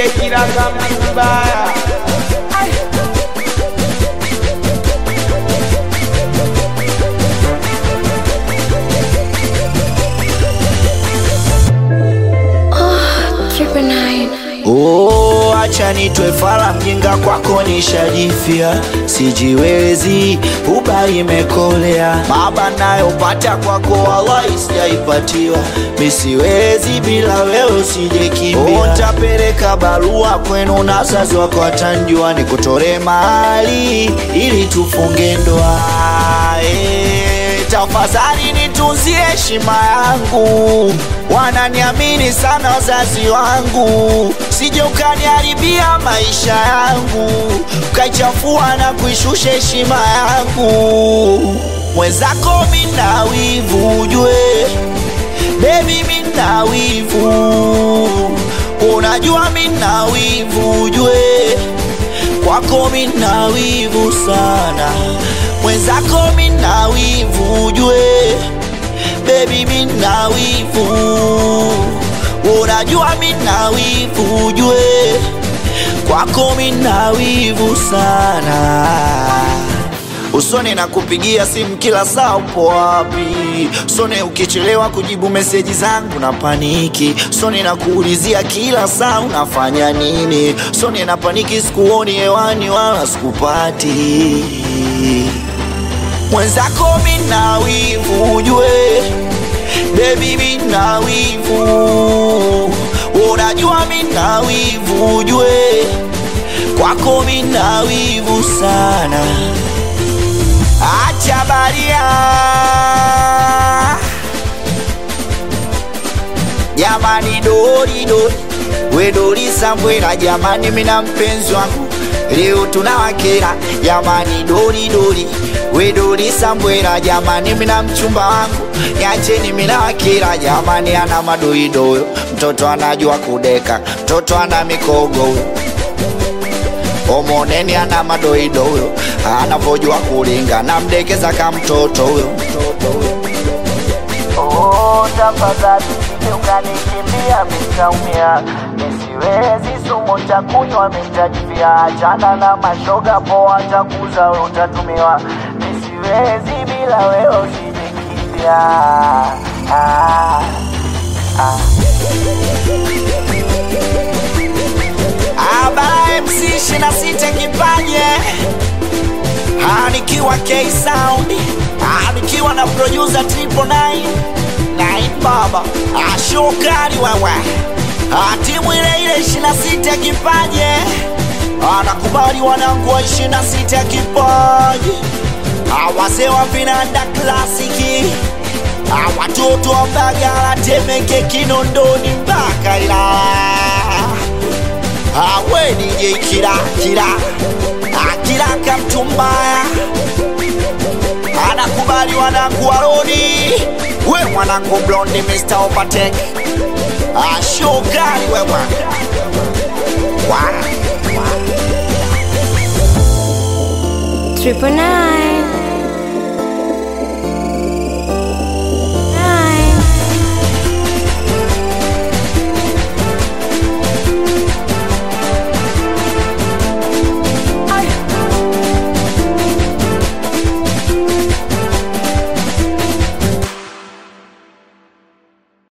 kijekiraga mbaya Triple nine. Oh, acha nitwe fala mjinga kwako nishajifia, sijiwezi uba imekolea, baba nayopata kwako wallahi sijaipatiwa, misiwezi bila wewe usijekimbia. Oh, ntapeleka barua kwenu na wazazi wako watanjua, nikutore mahali ili tufunge ndoa eh, tafadhali nitunzie heshima yangu, wananiamini sana wazazi wangu, sije ukaniharibia maisha yangu, ukaichafua na kuishusha heshima yangu. Mwenzako mina wivu ujue, baby mina wivu, unajua mina wivu ujue kwako mina wivu sana, mwenzako mina wivu ujue, baby mina wivu, unajua mina wivu ujue, kwako mina wivu sana usone na kupigia simu kila saa, upo wapi? Usone ukichelewa kujibu meseji zangu na paniki. Usone na kuulizia kila saa unafanya nini. Usone na paniki, sikuoni hewani wala sikupati. Mwenzako mina wivu ujue, baby mina wivu, unajua mina wivu ujue, kwako mina wivu sana. Acha baria jamani, dori dori we dori sambwela jamani, mina mpenzi wangu leo tunawakera jamani, dori dori we dori sambwela jamani, mina mchumba wangu niacheni, mina wakera jamani, ana madoidoyo, mtoto anajua kudeka, mtoto ana mikogo huyo omoneni ana madoido huyo anavojua kulinga na mdekeza ka mtoto huyo Oh, tafadhali usije ukanikimbia, mitaumia, nisiwezi sumu nitakunywa, mitajivia, achana na mashoga poa, nitakuza wewe utatumiwa, nisiwezi bila wewe usijikimbia. Ah, ah. Abara MC shina sita kipaje Ah, nikiwa K Sound Ah, nikiwa na producer Triple Nine Nine Baba Ah, shokari wewe Ah, timu ile ile ishina sita kipaje Ah, nakubali wanangu wa ishina sita kipaje Ah, wazee wa vinanda klasiki Ah, watoto wa Mbagala Temeke Kinondoni mpaka Ilala awe DJ kila kila akila kamtu mbaya anakubali wanangu waroni we mwanangu blondi Mr. Opatek ashokali wewe wa Triple nine.